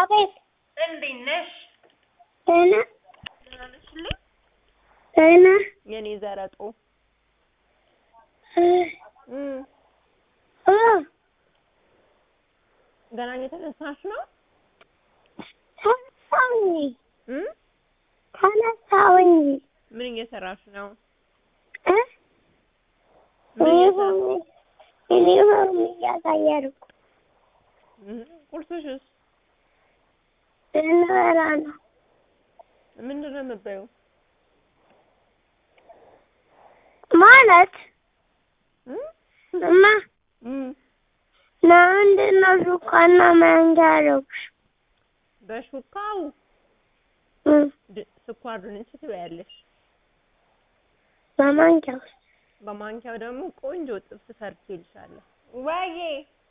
አቤት እንዴት ነሽ? ደህና ደህና ነሽልኝ? ደህና የኔ ዘረጦ እ እም እ ገና እየተነሳሽ ነው? ተነሳሁኝ እም ተነሳሁኝ ምን እየሰራሽ ነው? እ ምን እየሰራ ዩኒፎርም ዩኒፎርም እያቀየርኩ እም ቁርስሽስ ልንበላ ነው። ምንድን ነው የምትበይው? ማለት እም እማ እም ለምንድን ነው ሹካና ማንኪያ ያደረጉሽ? በሹካው እ ድ- ስኳር ድንች ትበያለሽ። በማንኪያ ውስጥ በማንኪያው ደግሞ ቆንጆ ጥብስ ሰርቼልሻለሁ። ወይዬ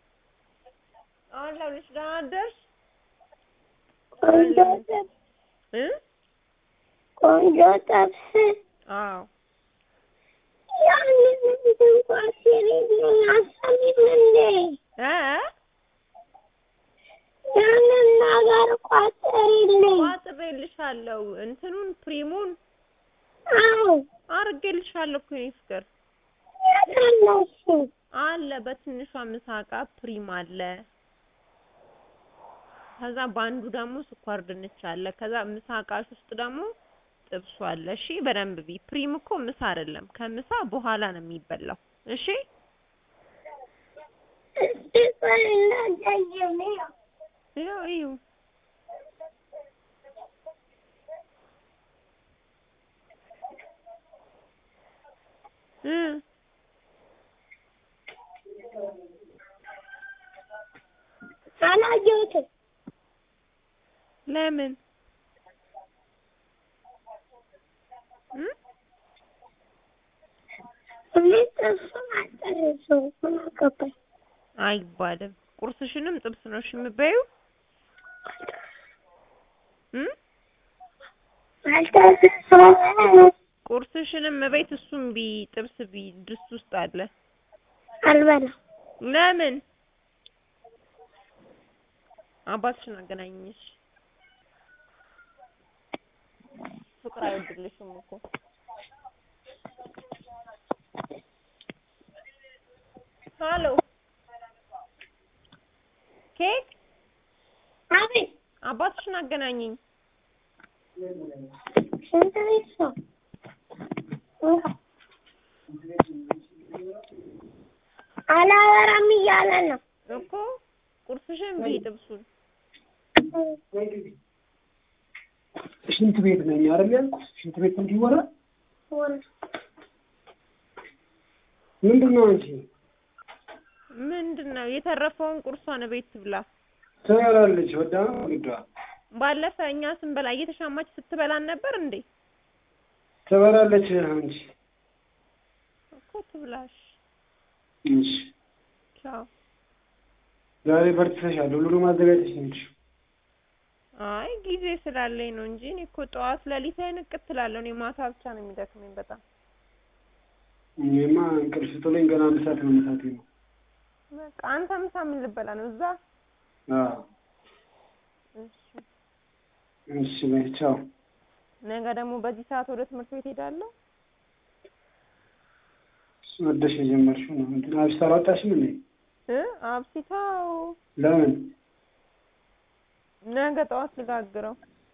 አለሁልሽ። ደህና አደርሽ? ቆንጆ ጥብስ እ ቆንጆ ጥብስ አዎ ያንን እንኳን ሲሪልኝ አሰሚም እንዴ እ ያንን ነገር ቋጥሪልኝ። ቋጥሬልሻለሁ። እንትኑን ፕሪሙን አዎ አርጌልሻለሁ እኮ የኔ ፍቅር የት አለ እሱ? አለ። በትንሿ ምሳቃ ፕሪም አለ። ከዛ በአንዱ ደግሞ ስኳር ድንች አለ። ከዛ ምሳቃሽ ውስጥ ደግሞ ጥብሱ አለ። እሺ በደንብ ቢ ፕሪም እኮ ምሳ አይደለም፣ ከምሳ በኋላ ነው የሚበላው። እሺ እስቲ ቆይ እንዳትደግሚ። ይኸው እዩ። እ አላየሁትም። ለምን እ እኔ ጥብሱን አልጨረሰውም። ምን አገባኝ? አይባልም። ቁርስሽንም ጥብስ ነው እሺ የምትበይው እ አልጨረሰውም። ቁርስሽንም እቤት እሱም ቢ ጥብስ ቢ ድስት ውስጥ አለ። አልበላም። ለምን አባትሽን አገናኝሽ። ፍቅር አይወድልሽም እኮ ሀሎ ኬክ አቤት አባትሽን አገናኝኝ። ሽንት ቤት ነው። አላወራም እያለ ነው። እኮ ቁርስሽን ቢ ጥብሱን ሽንት ቤት ነኝ አይደል ያልኩት? ሽንት ቤት እንዲወራ ምንድን ነው አንቺ ምንድን ነው የተረፈውን ቁርሷን ቤት ትብላ። ትበላለች? ወዳ ግዷ ባለፈ እኛ ስንበላ እየተሻማች ስትበላን ነበር እንዴ? ትበላለች። አንቺ እኮ ትብላሽ። እሺ፣ ቻው። ዛሬ በርትተሻል። ሁሉንም አዘጋጅተሽ ነው የሄድሽው? አይ ጊዜ ስላለኝ ነው እንጂ እኔ እኮ ጠዋት ሌሊት ላይ ንቅት እላለሁ። እኔ ማታ ብቻ ነው የሚደክመኝ በጣም። እኔማ እንቅልፍ ጥሎኝ ገና አንድ ሰዓት መነሳቴ ነው። በቃ አንተ ምሳ ምን ልበላ ነው እዛ? አዎ፣ እሺ። እሺ፣ በይ ቻው። ነገ ደግሞ በዚህ ሰዓት ወደ ትምህርት ቤት ሄዳለሁ። ወደሽ የጀመርሽው ነው። እንትን አብስት አላወጣሽም እንዴ? እ አብሲታው ለምን? ነገ ጠዋት ልጋግረው።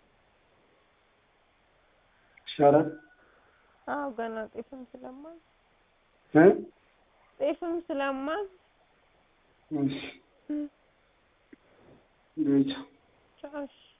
ይሻላል አዎ ገና ጤፍም ስለማዝ እ ጤፍም ስለማዝ እሺ፣ በይ ቻው። ቻው። እሺ